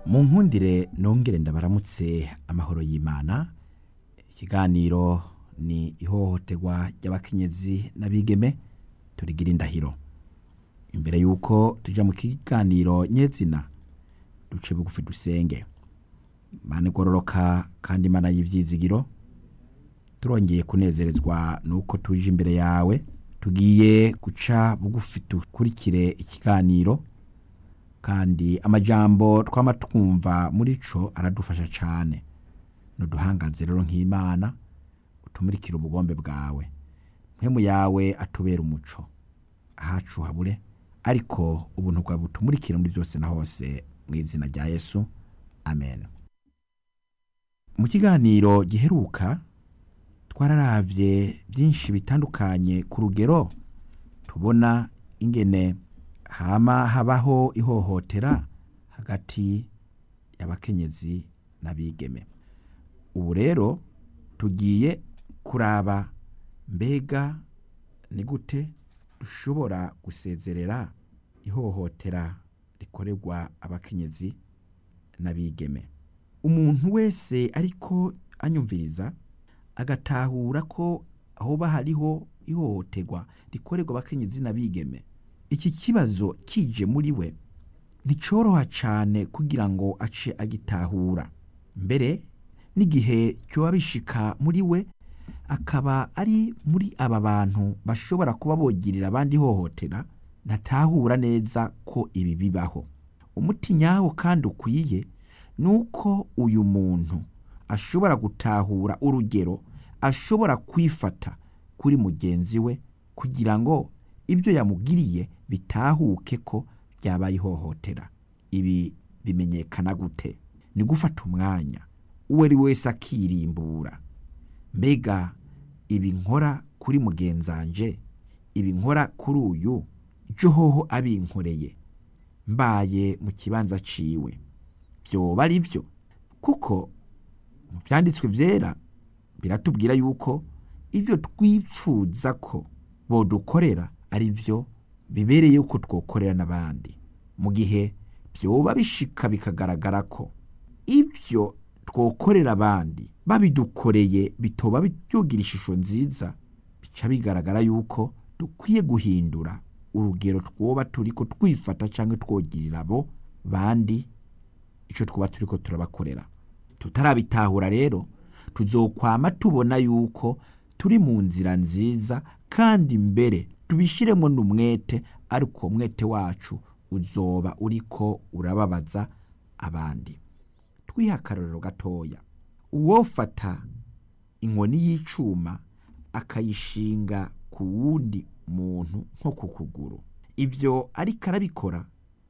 mu nkundire nongere ndabaramutse amahoro y'imana ikiganiro ni ihohoterwa ry'abakenyezi n'abigeme turigira indahiro imbere y'uko tuja mu kiganiro nyezina duce bugufi dusenge imana igororoka kandi imana y'ivyizigiro turongeye kunezerezwa nuko tuje imbere yawe tugiye guca bugufi dukurikire ikiganiro kandi amajambo twama twumva muri co aradufasha cane nuduhangaze rero nk'imana utumurikire ubugombe bwawe mpemu yawe atubera umuco ahacu habure ariko ubuntu bwawe butumurikire muri byose na hose mu izina rya yesu amen mu kiganiro giheruka twararavye byinshi bitandukanye ku rugero tubona ingene hama habaho ihohotera hagati y'abakenyezi n'abigeme ubu rero tugiye kuraba mbega ni gute dushobora gusezerera ihohotera rikorerwa abakenyezi n'abigeme umuntu wese ariko anyumviriza agatahura ko hoba hariho ihohoterwa rikorerwa abakenyezi n'abigeme iki kibazo kije muri we nticoroha cane kugira ngo ace agitahura mbere n'igihe cyoba bishika muri we akaba ari muri aba bantu bashobora kuba bogirira abandi ihohotera ntatahura neza ko ibi bibaho umuti nyawo kandi ukwiye ni uko uyu muntu ashobora gutahura urugero ashobora kwifata kuri mugenzi we kugira ngo ibyo yamugiriye bitahuke ko byabaye ihohotera ibi bimenyekana gute ni gufata umwanya uwo ari wese akirimbura mbega ibi nkora kuri mugenzanje ibi nkora kuri uyu johoho abinkoreye mbaye mu kibanza ciwe byoba ari byo kuko mu byanditswe byera biratubwira yuko ibyo twipfuza ko bodukorera ari byo bibereye ko twokorera n'abandi mu gihe byoba bishika bikagaragara ko ibyo twokorera abandi babidukoreye bitoba byugira ishusho nziza bica bigaragara yuko dukwiye guhindura urugero twoba turiko twifata cyangwa twogirira abo bandi icyo twaba turiko turabakorera tutarabitahura rero tuzokwama tubona yuko turi mu nzira nziza kandi mbere tubishiremo n'umwete ariko umwete wacu uzoba uriko urababaza abandi twiha akarorero gatoya uwofata inkoni y'icuma akayishinga ku wundi muntu nko ku kuguru ibyo ariko arabikora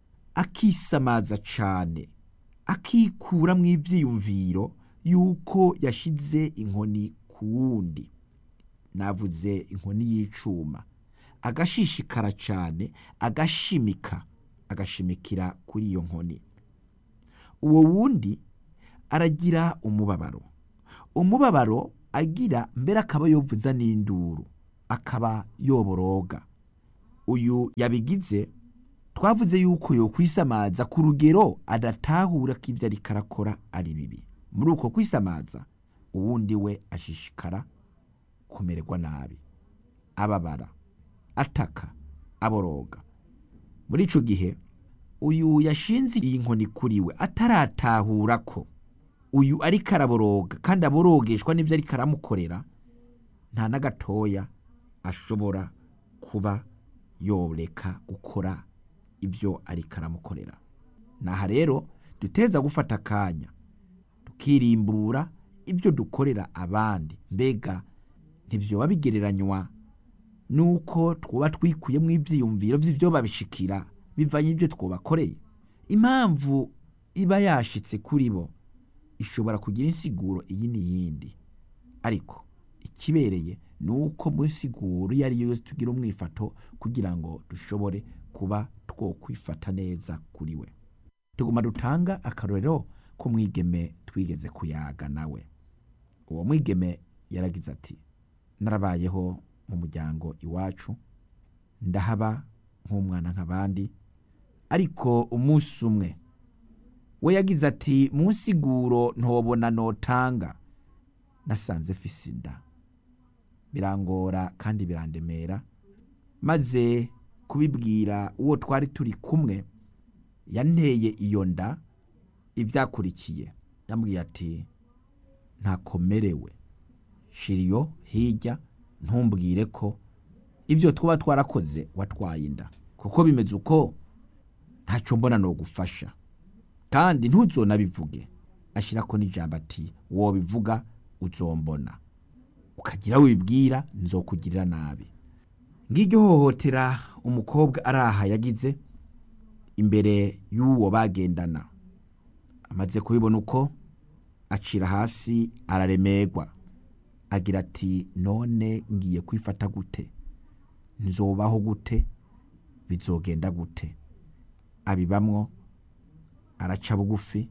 akisamaza cane akikura mu ivyiyumviro yuko yashize inkoni ku wundi navuze inkoni y'icuma agashishikara cane agashimika agashimikira kuri iyo nkoni uwo wundi aragira umubabaro umubabaro agira mbere akaba yovuza n'induru akaba yoboroga uyu yabigize twavuze yuko yokwisamaza ku rugero adatahura ko ibyo ariko arakora ari bibi muri uko kwisamaza uwundi we ashishikara kumererwa nabi ababara ataka aboroga muri ico gihe uyu yashinze iyi nkoni kuri we ataratahura ko uyu ariko araboroga kandi aborogeshwa n'ibyo ariko aramukorera nta na gatoya ashobora kuba yoreka gukora ibyo ariko aramukorera naha rero duteza gufata akanya tukirimbura ibyo dukorera abandi mbega ntibyoba bigereranywa nuko twuba twikuyemo ibyiyumviro by'ibyo babishikira bivanye ibyo twobakoreye impamvu iba yashitse kuri bo ishobora kugira insiguro iyi n'iyindi ariko ikibereye ni uko mu nsiguro iyo ari yo yose tugira umwifato kugira ngo dushobore kuba twokwifata neza kuri we tuguma dutanga akarorero k'umwigeme twigeze kuyaga nawe uwo mwigeme yaragize ati narabayeho mu muryango iwacu ndahaba nk'umwana nk'abandi ariko umunsi umwe we yagize ati mu nsiguro ntobona notanga nasanze fise inda birangora kandi birandemera maze kubibwira uwo twari turi kumwe yanteye iyo nda ibyakurikiye yambwiye ati ntakomerewe shiriyo hirya ntumbwire ko ibyo twaba twarakoze watwaye inda kuko bimeze uko ntacyo mbona no gufasha kandi ntuzonabivuge ashyirako n'ijambo ati wowe bivuga uzombona ukagira wibwira nzokugirira nabi ngiryo hohotera umukobwa araha yagize imbere y'uwo bagendana amaze kubibona uko acira hasi araremerwa agira ati none ngiye kwifata gute nzobaho gute bizogenda gute abibamwo araca bugufi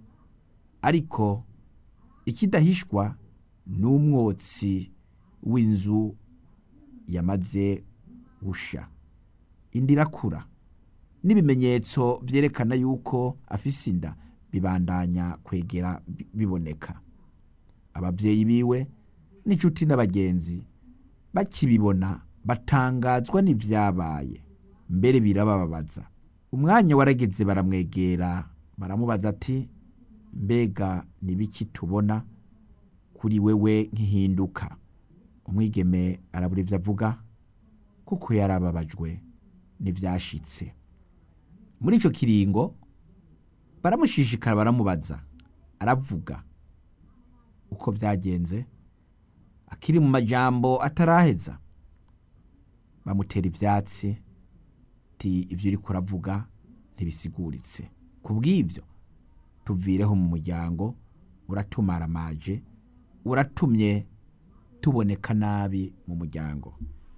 ariko ikidahishwa ni umwotsi w'inzu yamaze gusha indi irakura n'ibimenyetso byerekana yuko afise inda bibandanya kwegera biboneka ababyeyi biwe n'inshuti n'abagenzi bakibibona batangazwa n'ibyabaye mbere birabababaza umwanya warageze baramwegera baramubaza ati mbega nibiki tubona kuri wewe nk'ihinduka umwigeme arabura ibyo avuga kuko yarababajwe n'ibyashitse muri icyo kiringo baramushishikara baramubaza aravuga uko byagenze akiri mu majambo ataraheza bamutera ibyatsi ti ibyo uri kuravuga ntibisiguritse ku bw'ibyo tuvireho mu muryango uratumaramaje uratumye tuboneka nabi mu muryango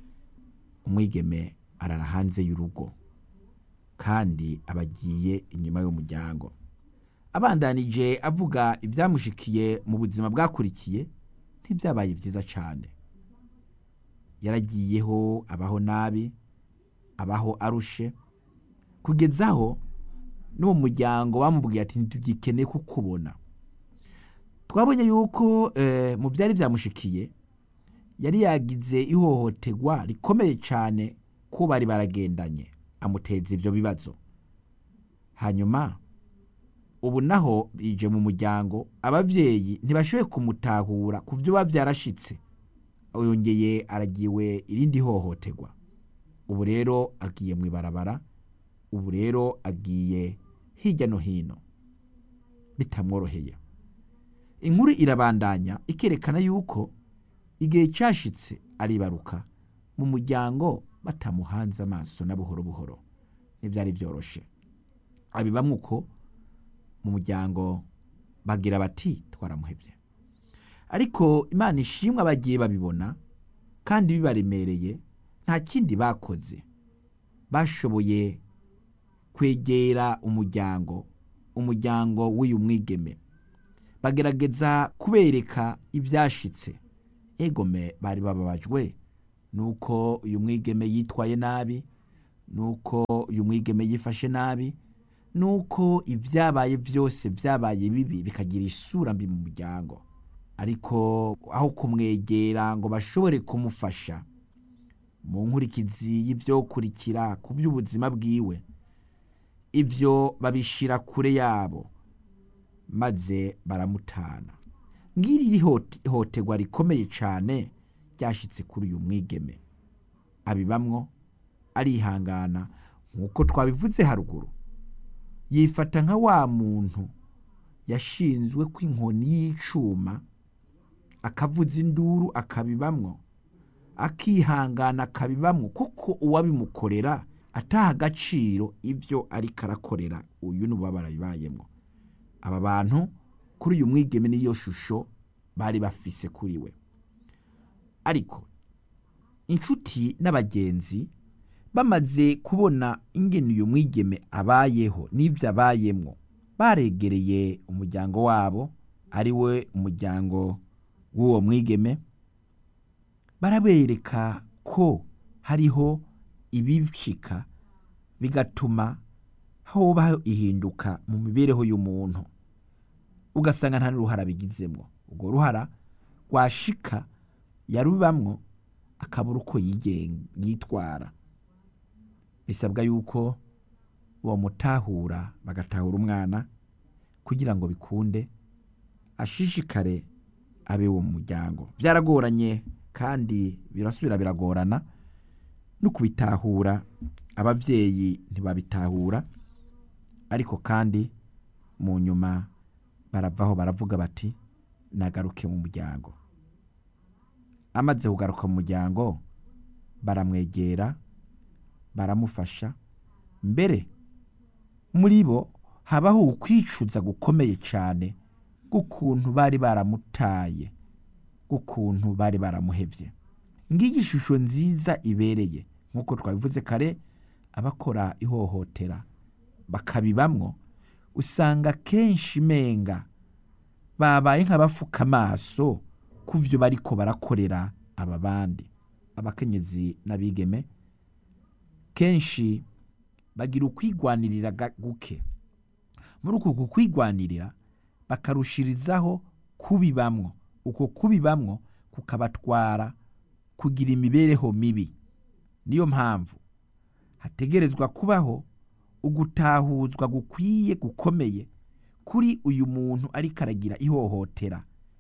umwigeme arara hanze y'urugo kandi abagiye inyuma y'umuryango abandanije avuga ibyamushikiye mu buzima bwakurikiye ntibyabaye byiza cyane yaragiyeho abaho nabi abaho arushe kugezaho n'uwo muryango bamubwiye ati ntitugikeneye kukubona twabonye yuko mu byari byamushikiye yari yagize ihohoterwa rikomeye cyane ko bari baragendanye amuteza ibyo bibazo hanyuma ubu naho bije mu muryango ababyeyi ntibashoboye kumutahura ku byo biba byarashitse yongeye aragiwe irindi hohoterwa ubu rero agiye mu ibarabara ubu rero agiye hirya no hino bitamworoheye inkuru irabandanya ikerekana yuko igihe cyashitse aribaruka mu muryango batamuhanze amaso na buhoro buhoro ntibyari byoroshe abibamwe uko mu muryango bagira bati twaramuhebye ariko imana ishimwe abagiye babibona kandi bibaremereye nta kindi bakoze bashoboye kwegera umuryango umuryango w'uyu mwigeme bagerageza kubereka ibyashitse egome bari bababajwe nuko uyu mwigeme yitwaye nabi nuko uyu mwigeme yifashe nabi nuko ibyabaye byose byabaye bibi bikagira isura mbi mu muryango ariko aho kumwegera ngo bashobore kumufasha mu nkurikizi y'ibyokurikira ku by'ubuzima bwiwe ibyo babishyira kure yabo maze baramutana ngiri ihohoterwa rikomeye cyane ryashyitse kuri uyu mwigeme abibamwo arihangana nk'uko twabivuze haruguru yifata nka wa muntu yashinzwe ko inkoni y'icuma akavuza induru akabibamwo akihangana akabibamwo kuko uwabimukorera ataha agaciro ibyo ariko arakorera uyu n'uba barabibayemo aba bantu kuri uyu mwigeme n'iyo shusho bari bafise kuri we ariko inshuti n'abagenzi bamaze kubona ingene uyu mwigeme abayeho n'ibyo abayemwo baregereye umuryango wabo ari we umuryango w'uwo mwigeme barabereka ko hariho ibicika bigatuma hoba ihinduka mu mibereho y'umuntu ugasanga nta n'uruhara bigizemwo urwo ruhara rwashika yarubamwo akabura uko yigen- yitwara bisabwa yuko bomutahura bagatahura umwana kugira ngo bikunde ashishikare abe wo mu muryango byaragoranye kandi birasubira biragorana no kubitahura ababyeyi ntibabitahura ariko kandi mu nyuma baravaho baravuga bati nagaruke mu muryango amaze kugaruka mu muryango baramwegera baramufasha mbere muri bo habaho ukwicuza gukomeye cyane k'ukuntu bari baramutaye k'ukuntu bari baramuhevye ngiyi ishusho nziza ibereye nk'uko twabivuze kare abakora ihohotera bakabibamwo usanga kenshi menga babaye nk'abafuka amaso ku byo bariko barakorera aba bandi abakenyezi n'abigeme kenshi bagira ukwigwanirira ga- guke muri uku kukwigwanirira bakarushirizaho kubibamwo uko kubibamwo kukabatwara kugira imibereho mibi niyo mpamvu hategerezwa kubaho ugutahuzwa gukwiye gukomeye kuri uyu muntu ariko aragira ihohotera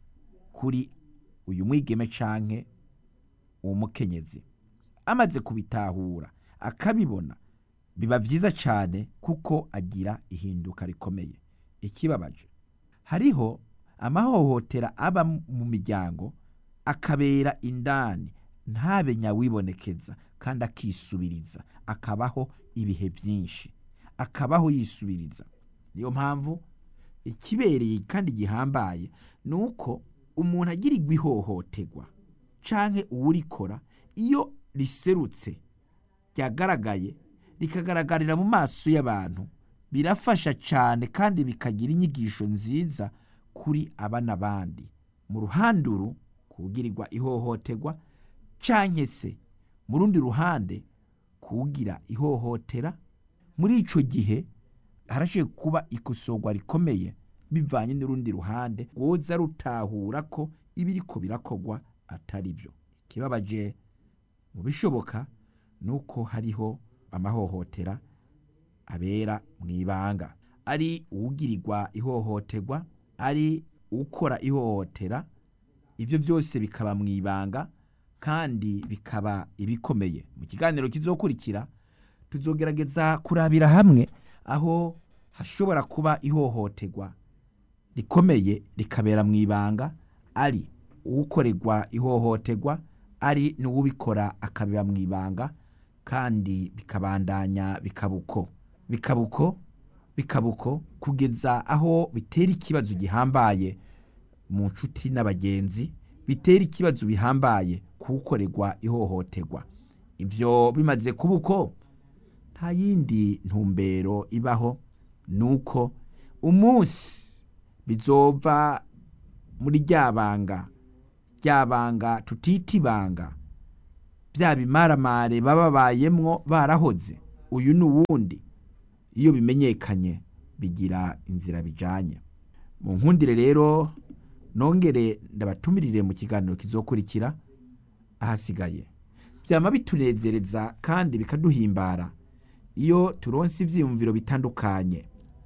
kuri uyu mwigeme canke uwo mukenyezi amaze kubitahura akabibona biba vyiza cane kuko agira ihinduka rikomeye ikibabaje hariho amahohotera aba mu miryango akabera indani ntabe nyawibonekeza kandi akisubiriza akabaho ibihe byinshi akabaho yisubiriza niyo mpamvu ikibereye kandi gihambaye ni uko umuntu agirirwa ihohoterwa canke uwurikora iyo riserutse ryagaragaye rikagaragarira mu maso y'abantu birafasha cyane kandi bikagira inyigisho nziza kuri aba n'abandi mu ruhanduru kugirirwa ihohoterwa canke se mu rundi ruhande kugira ihohotera muri ico gihe harashiye kuba ikosorwa rikomeye bivanye n'urundi ruhande rwoza rutahura ko ibiriko birakogwa atari byo ikibabaje mu bishoboka ni uko hariho amahohotera abera mu ibanga ari uwugirirwa ihohoterwa ari ukora ihohotera ibyo byose bikaba mu ibanga kandi bikaba ibikomeye mu kiganiro kizokurikira tuzogerageza kurabira hamwe aho hashobora kuba ihohoterwa rikomeye rikabera mu ibanga ari uwukorerwa ihohoterwa ari n'uwubikora akabera mu ibanga kandi bikabandanya bikabuko bikabuko bikabuko kugeza aho bitera ikibazo gihambaye mu nshuti n'abagenzi bitera ikibazo bihambaye kuwukorerwa ihohoterwa ibyo bimaze kuba uko nta yindi ntumbero ibaho ni uko umunsi bizova muri rya banga rya banga tutita ibanga bya bimaramare baba babayemwo barahoze uyu ni uwundi iyo bimenyekanye bigira inzira bijanye mu nkundire rero nongere ndabatumirire mu kiganiro kizokurikira ahasigaye byama bitunezereza kandi bikaduhimbara iyo turonse ivyiyumviro bitandukanye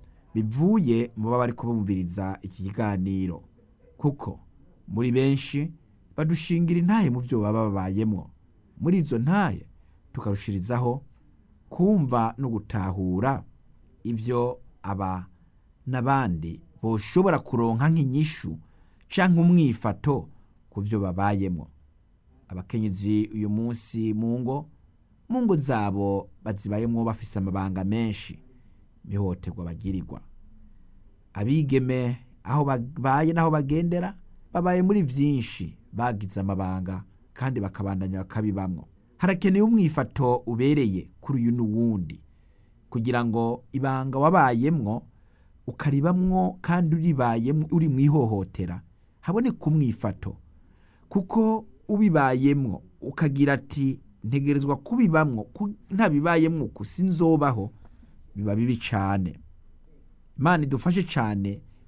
bivuye mu baba bariko bumviriza iki kiganiro kuko muri benshi badushingira intahe mu byo baba babayemwo muri izo ntahe tukarushirizaho kumva no gutahura ibyo aba n'abandi boshobora kuronka nk'inyishu canke umwifato ku byo babayemwo abakenyezi uyu munsi mu ngo mu ngo zabo bazibayemwo bafise amabanga menshi mihohoterwa bagirirwa abigeme aho babaye n'aho bagendera babaye muri byinshi bagize amabanga kandi bakabandanya bakabibamwo harakeneye umwifato ubereye kuri uyu n'uwundi kugira ngo ibanga wabayemwo ukaribamwo kandi uribayemwo uri mu ihohotera haboneka umwifato kuko ubibayemwo ukagira ati ntegerezwa kubibamwo ku- ntabibayemwo uku sinzobaho biba bibi cane imana idufashe cane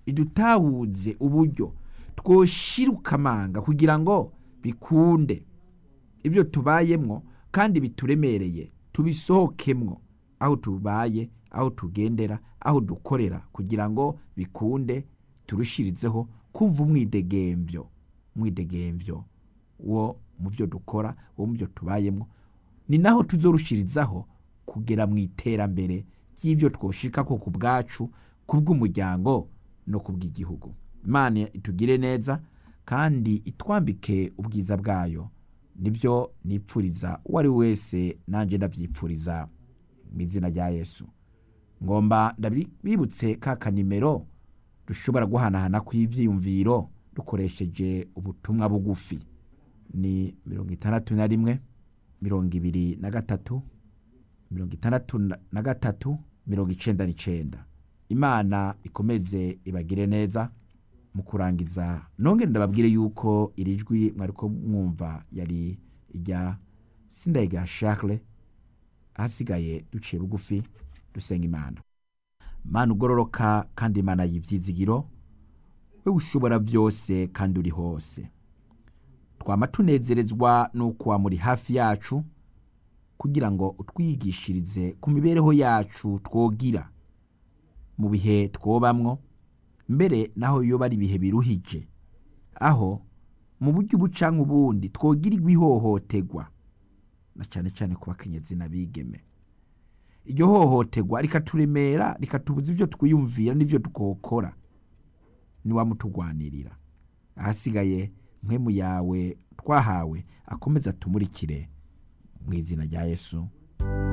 idutahuze uburyo twoshiruka amanga kugira ngo bikunde ibyo tubayemwo kandi bituremereye tubisohokemwo aho tubaye aho tugendera aho dukorera kugira ngo bikunde turushirizeho kumva umwidegembyo umwidegembyo wo mu byo dukora wo mu byo tubayemo ni naho tuzorushirizaho kugera mu iterambere ry'ibyo twoshika ko ku bwacu ku bw'umuryango no ku bw'igihugu imana itugire neza kandi itwambike ubwiza bwayo nibyo nipfuriza uwo ari we wese nanjye ndabyipfuriza mu izina rya yesu ngomba ndabibutse ka kanimero dushobora guhanahana kw'ibyiyumviro dukoresheje ubutumwa bugufi ni mirongo itandatu na rimwe mirongo ibiri na gatatu mirongo itandatu na gatatu mirongo icenda n'icenda imana ikomeze ibagire neza mu kurangiza nongere ndababwire yuko iri jwi mwariko mwumva yari irya sindayiga Charles ahasigaye duciye bugufi dusenga imana mana ugororoka kandi imana y'ivyizigiro we ushobora byose kandi uri hose twama tunezerezwa n'uko wa muri hafi yacu kugira ngo utwigishirize ku mibereho yacu twogira mu bihe twobamwo mbere naho yoba ari ibihe biruhije aho mu buryo ubu canke ubundi twogirirwa ihohoterwa na cane cane ku bakenyezi n'abigeme iryo hohoterwa rikaturemera rikatubuza ibyo twiyumvira n'ibyo twokora niwamutugwanirira ahasigaye mpwemu yawe twahawe akomeza atumurikire mu izina rya yesu